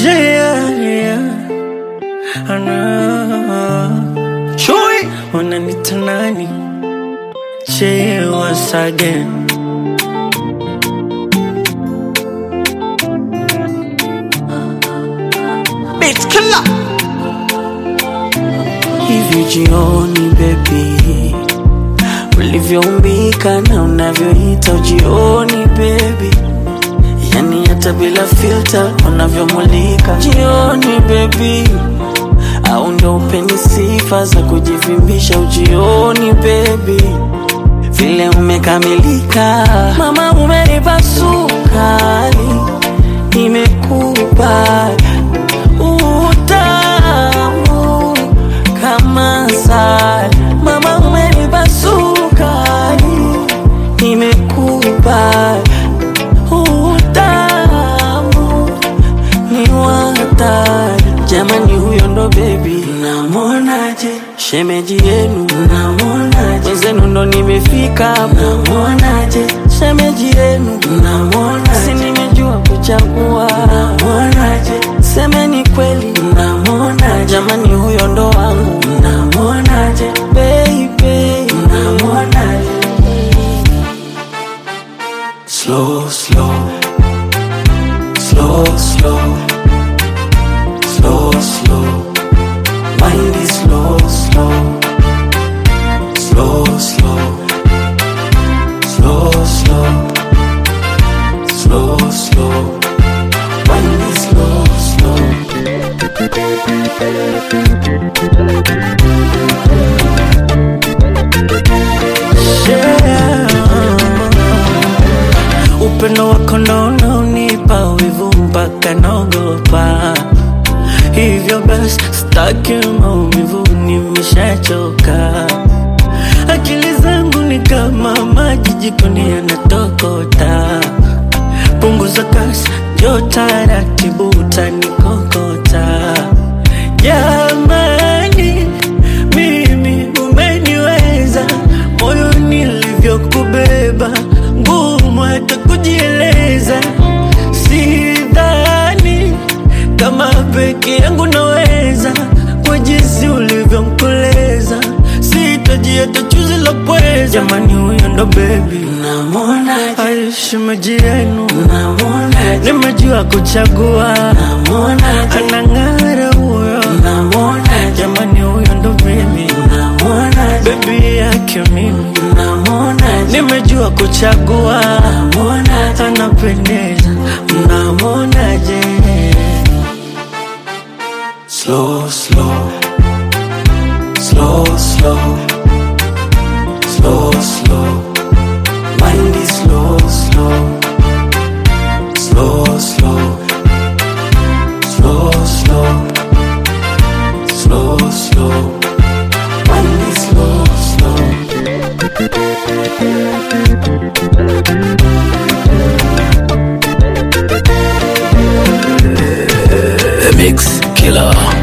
Yeah, yeah. Ana Chui Wananita nani Che once again Beat killer. Hivi jioni baby Ulivyoumbika na unavyoita ujioni baby Yani hata bila filter unavyomulika jioni baby Au ndo upeni sifa za kujivimbisha ujioni baby Vile umekamilika Mama umenipa sukari Nimekupa utamu kama asali Mama umenipa sukari Nimekupa utamu ni watari jamani huyo ndo bebi namwonaje shemeji yenu namwonaje wenzenu ndo nimefika namwonaje shemeji yenu namwonaje si nimejua kuchagua namwonaje semeni kweli namwonaje jamani huyo ndo wangu namwonaje baby namwonaje slow slow slow, slow, slow, slow. Mind is slow, slow, slow, slow, slow, slow, slow, slow. Mind is slow, slow. Yeah. Upendo wako ndo unaonipa wivu mpaka naogopa. Hivyo basi sitaki maumivu, nimeshachoka. Akili zangu ni kama maji jikoni yanatokota. Punguza kasi, njoo taratibu, utanikokota. Jamani, mimi umeniweza, moyo nilivyokubeba, ngumu hata kujieleza. Sidhani kama peke yangu naweza, kwa jinsi ulivyomkoleza, sitaji hata chuzi la pweza. Jamani, huyo ndo bebi, namwona aishimaji yenu, namwona nimejua kuchagua, namwona anang'ara huyo, namwona jamani, huyo ndo bebi, namwona bebi yake mimi, namwona nimejua kuchagua, namwona anapendeza, mnamwonaje? Slow, slow, slow, slow, slow, slow. Mind is slow, slow, slow, slow, slow, slow, slow, slow. Mind is slow, slow. The Mix Killer.